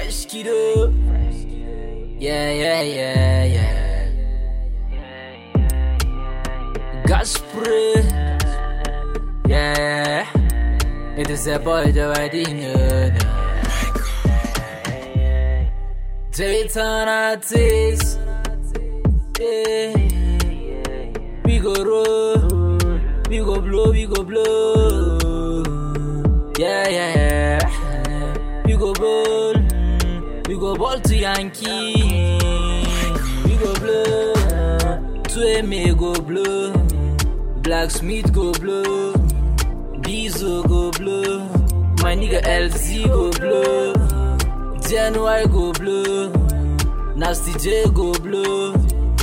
Fresh kiddo. Yeah, yeah, yeah, yeah. Gas spray. Yeah. It is a boy the wedding. Dayton artist. Yeah. We go roll. We go blow, we go blow. Yeah, yeah, yeah. We go ball. We go ball to Yankee. We go blow. To MA go blow. Blacksmith go blow. Bizo go blow. My nigga LZ go blow. DNY go blow. Nasty J go blow.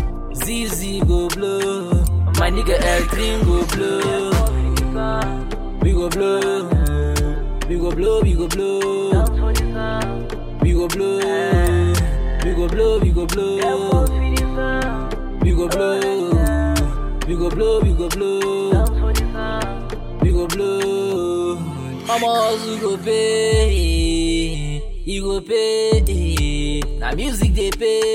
ZZ go blow. My nigga L3 go blow. We go blow. We go blow, we go blow. We go blow. We go blow, we go blow. We go blow. We go blow, we go blow. We go blow. Mama hustle go pay. You go pay. Na music they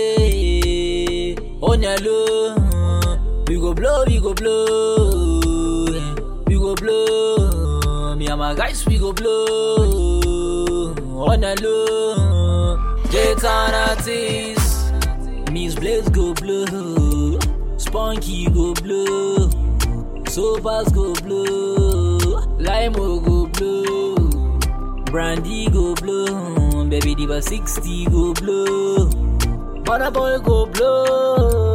pay. On your low. We go blow, we go blow. We go blow. Me and my guys, we go blow. On a low. J-Town artists. Miss Blaze go blow. Spunky go blow. Sopas go blow. Limo go blow. Brandy go blow. Baby Diva 60 go blow. Mother boy go blow.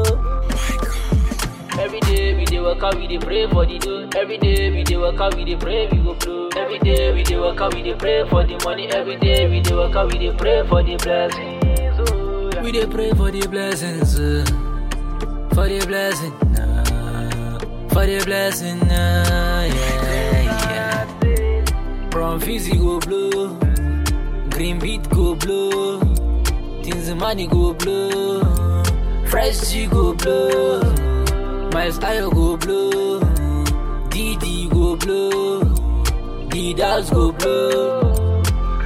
Every day we dey work out, we dey pray for the dough. Every day we dey work out, we dey pray we go blow. Every day we dey work out, we dey pray for the money. Every day we dey work out, we dey pray for the blessings. Oh, yeah. We dey pray for the blessings, uh, for the blessing, uh, for the blessing, uh, yeah, yeah. From Fizzy go blow, Green Beat go blow, Things money go blow, Fresh G go blow. My style go blow, DD go blow, Didas go blow.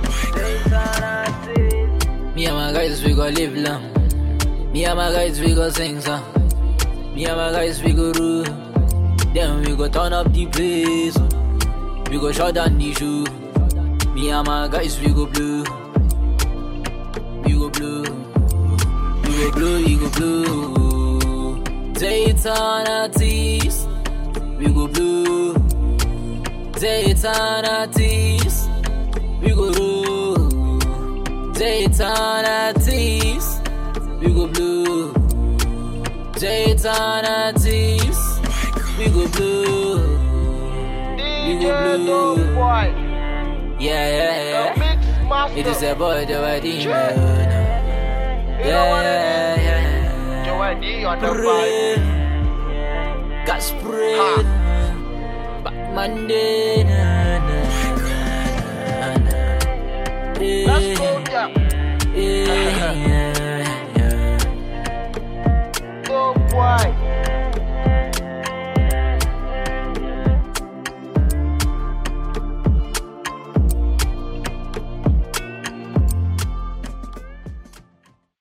Me and my guys we go live long. Me and my guys we go sing song. Me and my guys we go rule. Then we go turn up the place. We go shut down the show. Me and my guys we go blue. We go blue. We go blue. We go blue. Dayton artists, we go blue. Dayton artists, we go blue. Dayton artists, we go blue. Dayton artists, we go blue. We go blue. Yeah, yeah, yeah. It is a boy the wedding. Yeah, yeah, yeah. Joanne on the vibe. Spray, got sprayed. Back Monday, na, na, na, na, na. Let's go, yeah. Eh, yeah,